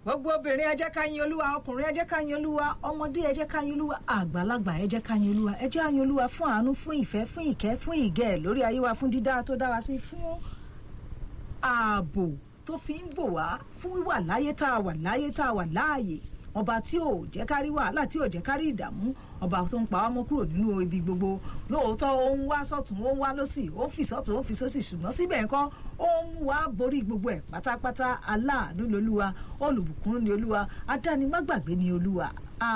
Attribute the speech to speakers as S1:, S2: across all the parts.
S1: gbogbo obìnrin ẹ jẹ́ ká yin olúwa ọkùnrin ẹ jẹ́ ká yin olúwa ọmọdé ẹ jẹ́ ká yin olúwa àgbàlagbà ẹ jẹ́ ká yin olúwa ẹ jẹ́ yin olúwa fún àánú fún ìfẹ́ fún ìkẹ́ fún ìgẹ̀ lórí ayé wa fún dídá tó dá wa sí fún ààbò tó fi ń bò wá fún wíwà láyé tá a wà láyé tá a wà láàyè ọba tí ò jẹ́ ká rí wàhálà tí ò jẹ́ ká rí ìdààmú ọba tó ń pa wá mọ́ kúrò nínú ibi gbogbo lóòótọ́ ó ń wá sọ́tún ó ń wá lọ́sì ó ń fi sọ́tún ó ń fi sósì ṣùgbọ́n síbẹ̀ nǹkan ó ń wá borí gbogbo ẹ̀ pátápátá aláàánú lolúwa olùbùkún ni olúwa adánimágbàgbé ni olúwa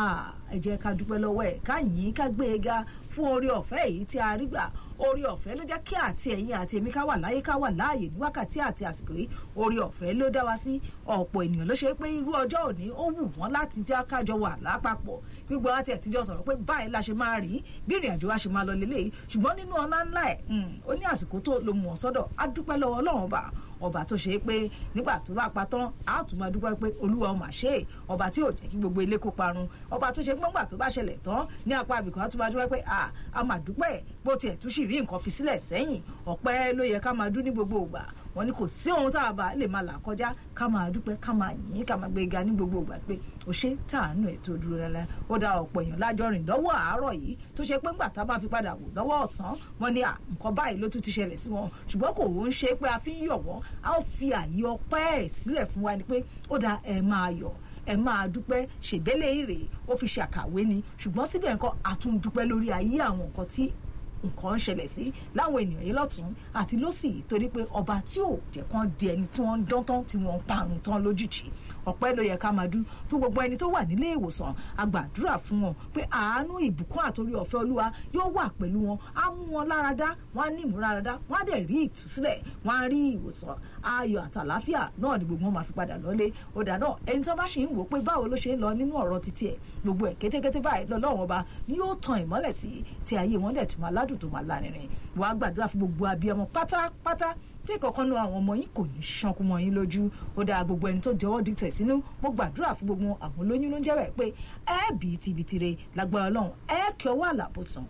S1: ẹ jẹ́ ká dúpẹ́ lọ́wọ́ ẹ̀ ká yìn ká gbé e ga fún oore ọ̀fẹ́ èyí tí a rí gbà oore ọ̀fẹ́ ló jẹ́ kí àti ẹ̀yin àti èmi ká wà láyé ká wà láàyè ní wákàtí àti àsìkò yìí oore ọ̀fẹ́ ló dá wa sí ọ̀pọ̀ ènìyàn ló ṣe pé irú ọjọ́ òní ó wù wọ́n láti já kájọ wà lápapọ̀ gbígbó láti ẹ̀tíjọ́ sọ̀rọ̀ pé báyìí la ṣe máa rí bí ìrìn àjò wa ṣe máa lọ lélẹ́yìí ṣùgbọ́n nínú ọlá ńlá ẹ̀ ó ní àsìkò tó lo mú ọ sọ́dọ̀ á dúpẹ́ lọ́wọ́ ọlọ́run ọba ọba tó ṣe é pé nígbà tó bá pa tán á tún máa dúpẹ́ pé olúwa ọmọ àṣẹ ọba tí ò jẹ́ kí gbogbo ilé kó parun ọba tó ṣe pé nígbà tó bá ṣẹlẹ̀ tán ní apá abìkan á tún máa dúpẹ́ pé à á máa dúpẹ́ bó tiẹ̀ tún sì rí nǹkan fi sílẹ̀ sẹ́yìn ọpẹ́ ló yẹ ká máa dún ní gbogbo ìgbà wọn ni kò sí ohun tá a bá lè máa là kọjá ká máa dúpẹ́ ká máa yìn ká máa gbé ga ní gbogbo ìgbà pé o ṣe tàánú ẹ̀ tó dúró lẹ́lẹ́ ó dá ọ̀pọ̀ èèyàn lájọ rìn lọ́wọ́ àárọ̀ yìí tó ṣe pé ńgbà tá a bá fi padà wò lọ́wọ́ ọ̀sán wọn ni nǹkan báyìí ló tún ti ṣẹlẹ̀ sí wọn ṣùgbọ́n kò ń ṣe pé a fi ń yọ̀ wọ́n a ó fi àyè ọpẹ́ ẹ̀ sílẹ̀ fún wa ni pé ó dá ẹ máa yọ̀ ẹ máa dúpẹ́ ṣègbélé ìrè ó fi ṣàkàwé ni ṣùgbọ́n síbẹ̀ nǹkan àtúndúpẹ́ lórí ayé àwọn nǹkan tí nǹkan ń ṣẹlẹ̀ sí láwọn ènìyàn yìí lọ́tún àti lọ́sì torí pé ọba tí ò jẹ́ kán di ẹni tí wọ́n ń dán tán tí wọ́n ń parun tán lójijì ọpẹ́ ló yẹ ká máa dú fún gbogbo ẹni tó wà nílé ìwòsàn a gbàdúrà fún wọn pé àánú ìbùkún àtòrí ọ̀fẹ́ olúwa yóò wà pẹ̀lú wọn á mú wọn láradá wọn á ní ìmúláradá wọn á dẹ̀ rí ìtúsílẹ̀ wọn á rí ìwòsàn ayọ̀ àtàláfíà náà ni gbogbo wọn máa fi padà lọ́lé ọ̀dà náà ẹni tó bá ṣì ń wò pé báwo ló ṣe ń lọ nínú ọ̀rọ̀ títí ẹ̀ gbogbo ẹ̀ kétékété báyìí lọ́lọ́run ọba ni yóò tan ìmọ́lẹ̀ sí tí ayé wọn dẹ̀ tún máa ládùn tó máa lárinrin wàá gbàdúrà fún gbogbo abiyamọ pátápátá bí kankan nu àwọn ọmọ yín kò ní ṣánkú mọ́ yín lójú ó dáa gbogbo ẹni tó jẹ́wọ́ dìtẹ̀ sínú mo gbàdúrà fún gbogbo àwọn olóyún ló ń jẹ́wọ́ ẹ̀ pé ẹ bì í tibitire lágbára ọlọ́run ẹ kí ọwọ́ àlàbòsàn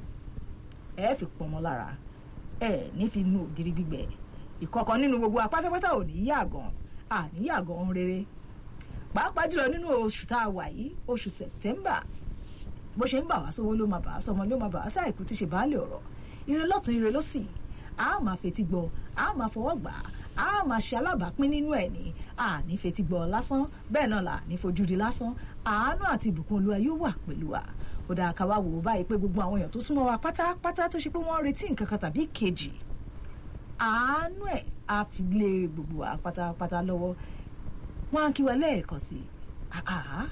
S1: ẹ fi pọnmọ lára ẹ ní fi nu ògiri gbígbẹ ìkọ̀kan nínú gbogbo apátápátá ò ní yàgàn àní yàgàn rere pàápàá jùlọ nínú oṣù tá a wà yìí oṣù sẹ̀tẹ́mbà bó ṣe ń bà wá sówó ló máa bà á sọmọ ló máa bà á sáìkú tí ṣe baálé ọ̀rọ̀ ire lọ́tún ire lọ́sì a máa fetí gbọ́ a máa fọwọ́ gbà á a máa ṣe alábàápín nínú ẹ̀ ní a ní fetí gbọ́ lásán bẹ́ẹ̀ náà là ní fojú di lásán àánú àti ìbùkún olúwa yóò wà pẹ̀lú wa ó dáa ká wá wò ó báyìí pé gbogbo àwọn èèyàn tó súnmọ́ wa pátápátá tó ṣe pé wọ́n ń retí nǹkan kan tàbí kejì àánú ẹ̀ á fi lé gbogbo wa pátápátá lọ́wọ́ wọ́n á kí wa lẹ́ẹ̀kan sí i